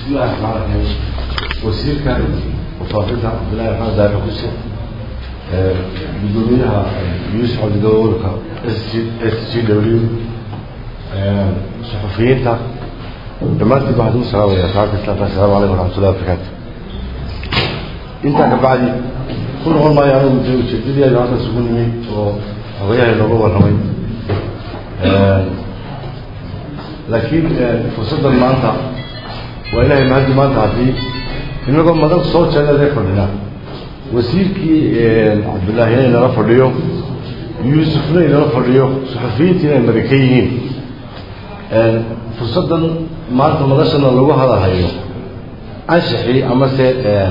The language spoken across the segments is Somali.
بسم الله الرحمن الرحيم وسيرك وفاقدها عبد الله الرحمن دار حسين gudoomiyaha yuusuf cabdidawarka s g w suxufiyiinta dhammaantiin waxaan ugu salaamaya saaka islaamka assalaamu calaykum waraxmatullahi wabarakaatu intaa ka bacdi ku noqon maayo anigu de ujeedadii aynu halkan isugu nimid oo xogayaha inooga warramay laakiin fursaddan maanta waa ilahay mahaddi maanta haddii inagoo madan soo jeeda lee fadhinaa wasiirkii cabdullaahi inay nala fadhiyo yuusufna inala fadhiyo suxufiyiintii inay maraka yihiin fursaddan maanta madashana lagu hadalhayo anshaxii amase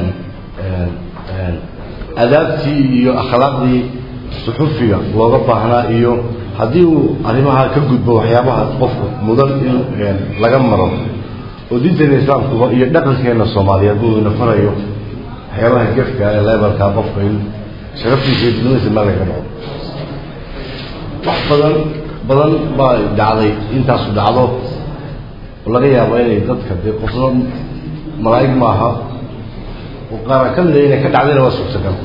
adaabtii iyo akhlaaqdii suxufiga looga baahnaa iyo haddii uu arrimaha ka gudbo waxyaabaha qofku mudan in laga maro oo diinteena islaamkuba iyo dhaqankeena soomaaliyeed buu ina farayo waxyaabaha gefka ee lebalka qofka in sharaftiisa iyo didmadiisa meel laga dhaco wax badan badan baa dhacday intaasu dhacdo oo laga yaabo inay dadka dee qofna malaa'ig maaha oo qaara ka mida inay ka dhacdayna waa suurtagal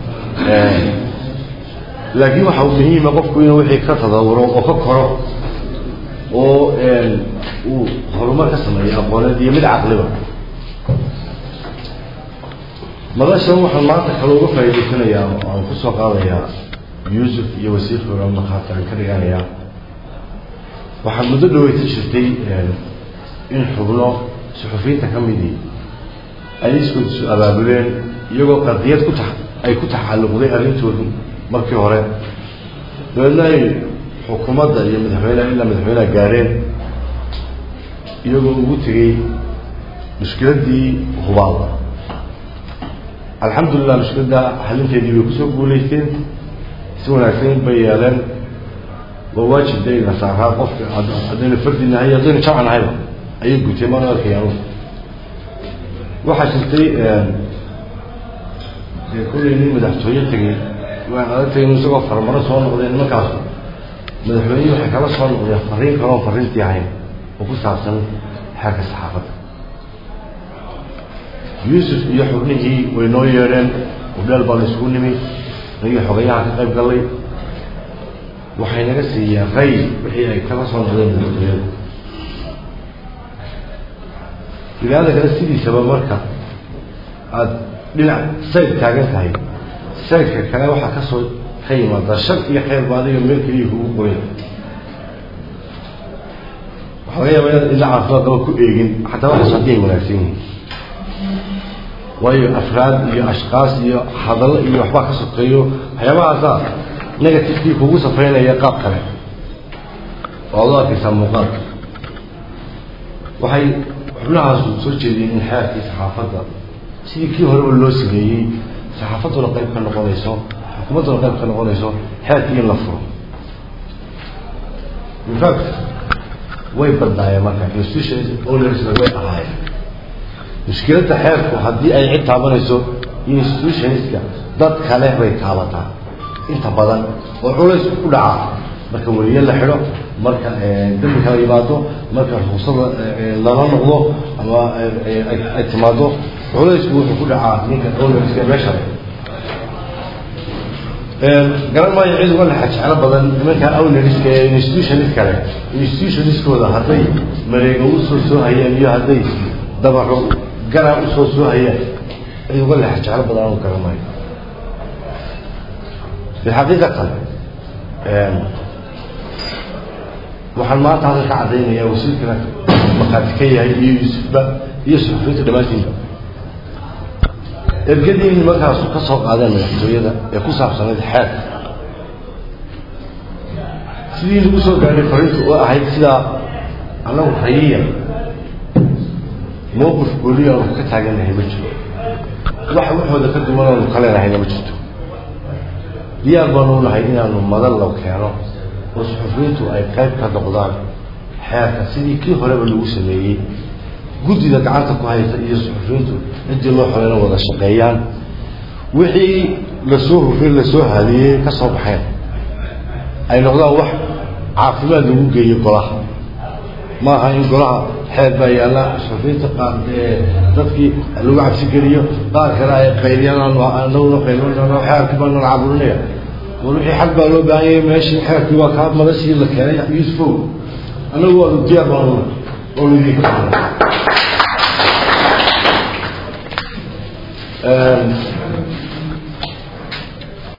laakiin waxa muhiima qofku inuu wixii ka tadawuro oo ka koro oo uu horumar ka sameeyo aqooneed iyo mid caqliba madashan waxaan maanta kale uga faa'iidaysanayaa oo aan kusoo qaadayaa yuusuf iyo wasiirka markhaati aan ka dhiganayaa waxaa muddo dhaweyta jirtay in xubno suxufiyiinta ka midii ay iskood isu abaabuleen iyagoo qadiyad ku ta ay ku taxalluqday arrintoodu markii hore dabeedna ay xukuumadda iyo madaxweyneha ilaa madaxweyneha gaareen iyagoo ugu tegey mushkiladdii hubaal alxamdulilah mushkiladda xalinteedii bay kusoo guulaysteen si wanaagsan bay yeeleen waa waajib dayna saaraa qofka haddaynu fardi nahay haddaynu jamca nahayba ayay guteen maan arkayaan waxaa jirtay dee kullay nin madaxtooye tegey waan adagtay inu isagoo farmaro soo noqdeen nimankaas madaxweynihii waxay kala soo noqdeen fariin kaloon fariintii ahayn oo ku saabsan xeerka saxaafadda yuusuf iyo xubnihii way noo yeedheen udheel baanu isugu nimi nagii xogayaha ka qayb gallay waxay naga siiyeen ray wixii ay kala soo noqdeen madaxtooyada bini-aada kale sidiisaba marka aada dhinac sayg taagan tahay saydka kale waxaa ka soo ka yimaada shar iyo khayrba adiga meel keliya kugu qoyn waxaa laga yaaba inaad ila caafimaadaba ku eegin xataa waxaas haddii ay wanaagsan yihiin waayo afraad iyo ashkaas iyo hadallo iyo waxbaa ka sokeeyo waxyaabahaasaa negativekii kugu safaynaya qaab kale oo ad u arkaysaa muuqaalka waxay xubnahaasu soo jeediyeen in xeerkii saxaafadda sidii kii horeba loo sameeyey saxaafadduna qayb ka noqonayso xukuumadduna qayb ka noqonayso xeerkii in la furo infact way badnaayeen marka institutions ownersna way ahaayeen mushkiladda xeerku haddii ay cid taabanayso institutionska dad kale bay taabataa inta badan oo culays ku dhaca marka weliye la xidho marka dambi kala yimaado marka ruksada lala noqdo ama ay timaado culaysku wuxuu ku dhacaa ninka ownerska meesha garan maayo cid uga lexa jeclo badan nimanka ownerska ee institutionis kale institutioniskooda hadday mareego usoo soo hayeen iyo hadday dabaco garaa usoo soo hayeen cid uga lexa jeclo badan anu garan maayo bilxaqiiqatan waxaan maanta halkan ka caddaynayaa wasiirkana maqaati ka yahay iyo yuusufba iyo suxufiyiinta dhammaantiinba ergadii nimankaasu ka soo qaadeen madaxtooyada ee ku saabsanayd xeerka sidii lagu soo gaadhay fariinta oo ahayd sidaa annagu rayiya mowqif gooliya aanu ka taagannahay ma jiro wax waxooda ka duwan aanu ka leenahayna ma jirto diyaar baanu nahay inaanu madan lo keeno oo suxufiyiintu ay qayb ka noqdaan xeerka sidii kii horeba lagu sameeyey guddida gacanta ku haysa iyo suxufiyiintu ciddii loo xoreyna wada shaqeeyaan wixii lasoo hufin lasoo hadiyey ka soo baxeen ay noqdaan wax caafimaad lagu geeyo golaha ma aha in golaha xeer baa yaalla suxufiyiinta qaar dadkii lagu cabsi geliyo qaar kale ay qayliyaan anaguna qaylinano xeerkii baa nala caburinaya war wixii xag baa loo baahan yahay meeshii xeerkii waa kaa madashii la keenay yusufow anagu waanu diyaar baan oo idinka